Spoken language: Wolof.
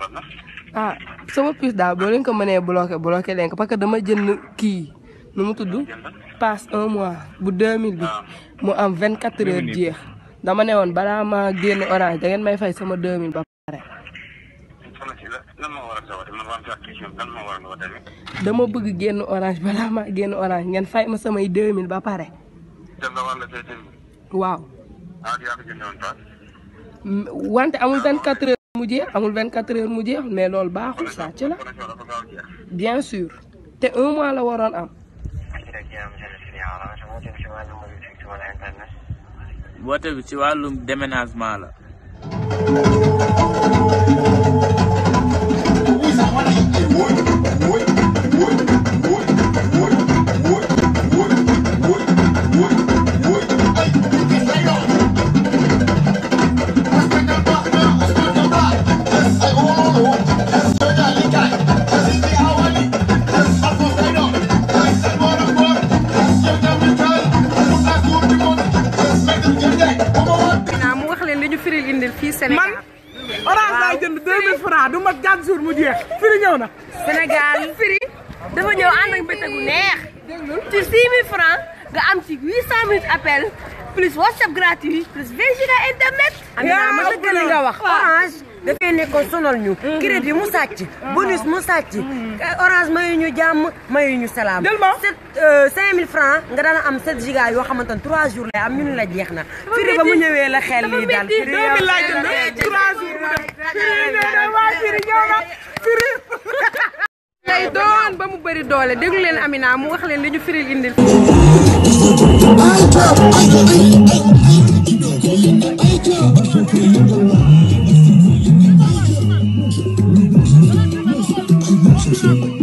waxoon na. ah sama puce daal boo leen ko mënee bloqué bloqué leen ko parce que dama jënd kii nu mu tudd passe un mois bu 2000 bi mu am 24 heures jeex dama ne woon balaa ma génn orange da ngeen may fay sama 2000 ba pare. soxna si la lan moo war a sa woote man waa am question lan moo war a nga woote rek. dama bëgg génn orange balaa ma génn orange ngeen fay ma samay 2000 ba pare. dem nga war la say demi. waaw ah yaa ko jëndee woon paas. M- wante amul 24 heures mu jeex amul 24 heures mu jeex mais loolu baaxul sàcc la connexion dafa gaaw a jeex. bien sûr te un mois la waroon am. woote bi ci wàllum déménagement la. naa mu wax leen li ñu firil indil fii Sénégal. man orange laay jënd 2000 francs du mat 4 jours mu jeex firi ñëw na. Sénégal firi dafa ñëw ànd ak mbéte gu neex ci 6000 francs nga am ci 800 minutes appel plus WhatsApp gratuit plus 20 giga internet. yaa ma dëgg li nga wax orange dafay nekkoon sonal ñu crédit mu sàcc bonus mu sàcc orange mayu ñu jàmm mayu ñu salaam Del ma. sept cinq mille francs nga daan am sept giga yoo xamante ne trois jours lay am ñu ne la jeex na firi ba mu ñëwee la xel lii daal métti. firi 2000 laa jënd 3 jours mu dem firi nee na waa firi ñëw na firi. lay doon ba mu bëri doole déglu leen Amina mu wax leen li ñu firil indil. Thank you.